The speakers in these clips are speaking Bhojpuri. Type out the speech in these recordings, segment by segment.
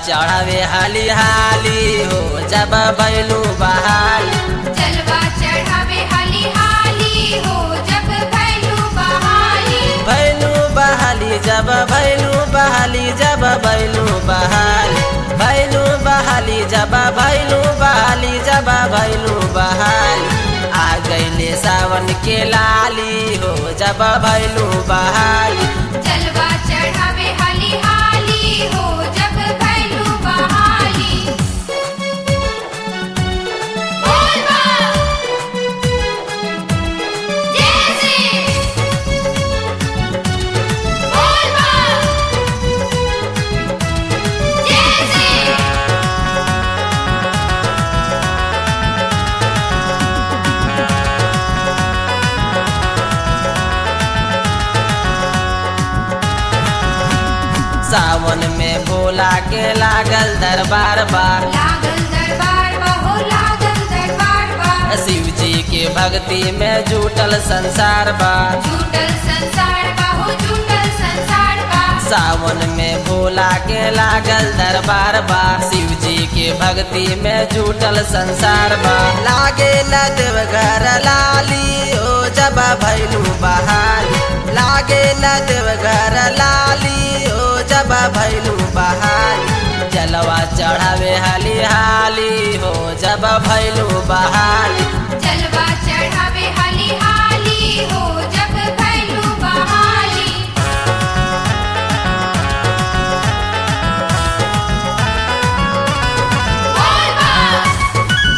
चढ़ावे हाली हाली हो जब भैलू बहाली जलवा चढ़ावे हाली हाली हो जब भैलू बहाली भैलू बहाली जब भैलू बहाली जब भैलू बहाली भैलू बहाली जब भैलू बहाली जब भैलू बहाली आ गईले सावन के लाली हो जब भैलू बहाली जलवा चढ़ावे हाली हाली हो जब भैलू बहाली बोल बा जय श्री बोल बा जय श्री सावन में भोला के लागल दरबार बार लागल दरबार बा हो लागल दरबार बा शिव जी के भक्ति में जुटल संसार बा झूठल संसार बा हो झूठल संसार बा सावन में भोला के लागल दरबार बा शिव जी के भक्ति में जुटल संसार बा लागे न देवघर लाली ओ जब भैलू बहाली लागे न देवघर लाली ओ जब भैलू बहाली जलवा चढ़ावे हाली हाली हो जब भैलू बहाली जलवा चढ़ावे हाली हाली हो जब भैलू बहाली बोल बा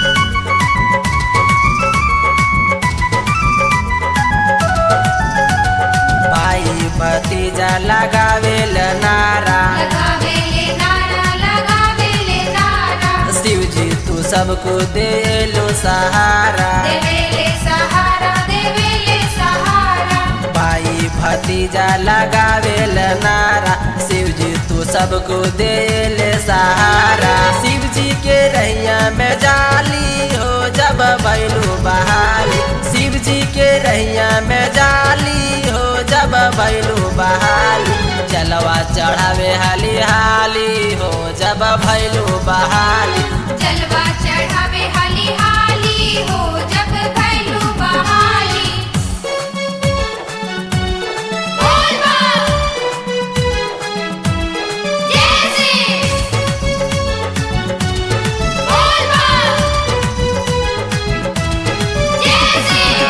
भाई भतीजा लगावेल नारा लगावे ले नारा लगावे ले नारा शिव जी तू सबको दे लो सहारा देवे ले सहारा देवे ले सहारा भाई भतीजा लगावेल नारा शिव जी तू सबको दे ले सहारा शिव जी के रैया में जाली हो जब भैलू बहाली शिव जी के रैया में जाली हो जब भैलू बहाली जलवा चढ़ावे हाली हाली हो जब भैलू बहाली जलवा चढ़ावे हाली हाली हो जब भैलू बहाली बोल बा जय श्री बोल बा जय श्री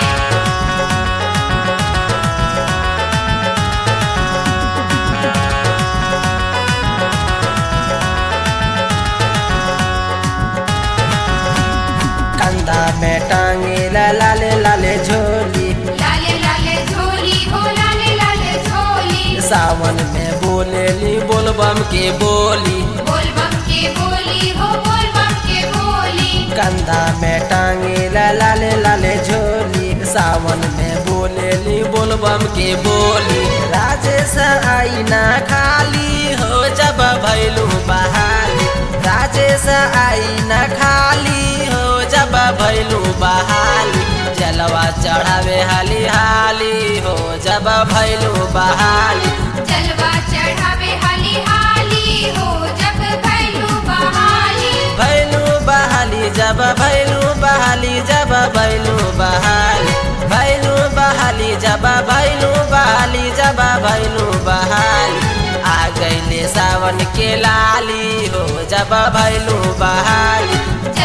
कंधा में टांगे ला लाले लाले झोली लाले लाले झोली हो लाले लाले झोली सावन में बोलेली बोलबम के बोली बोल बम के बोली हो बोल बम के बोली कंधा में टांगे ला लाले लाले झोली सावन में बोलेली बोलबम के बोली राजेश आई ना खाली हो जब भैलू बहाली राजेश आई ना खाली हो जब भैलू बहाली जलवा चढ़ावे हाली हाली हो जब भैलू बहाली जलवा चढ़ावे हाली हाली हो जब भैलू बहाली भैलू बहाली जब भैलू बहाली जब भैलू बहाली भैलू बहाली जब भैलू बहाली जब भैलू बहाली आ गईले सावन के लाली हो जब भैलू बहाली